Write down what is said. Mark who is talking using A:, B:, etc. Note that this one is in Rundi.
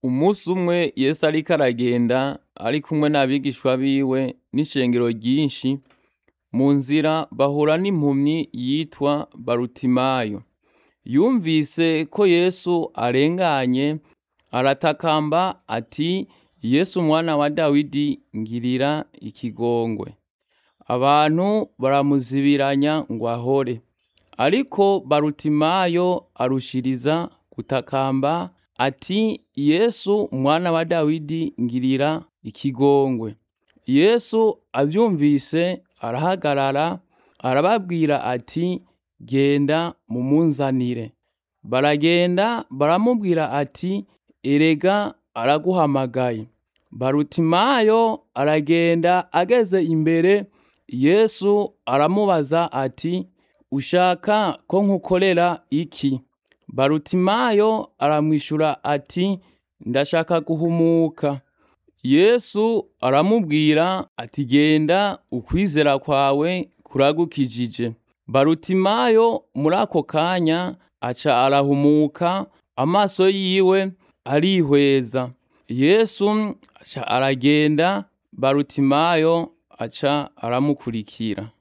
A: Umunsi umwe Yesu ariko aragenda ari kumwe n'abigishwa biwe n'ishengero ryinshi, mu nzira bahura n'impumyi yitwa Barutimayo. Yumvise ko Yesu arenganye, aratakamba ati Yesu mwana wa Dawidi ngirira ikigongwe. Abantu baramuzibiranya ngo ahore. Ariko Barutimayo arushiriza gutakamba ati Yesu mwana wa Dawidi ngirira ikigongwe. Yesu avyumvise arahagarara arababwira ati genda mumunzanire. Baragenda baramubwira ati erega araguhamagaye. Barutimayo aragenda ageze imbere Yesu aramubaza ati ushaka ko nkukorera iki? Barutimayo aramwishura ati ndashaka guhumuka. Yesu aramubwira ati genda ukwizera kwawe kuragukijije. Barutimayo muri ako kanya aca arahumuka amaso yiwe arihweza. Yesu aca aragenda Barutimayo aca aramukurikira.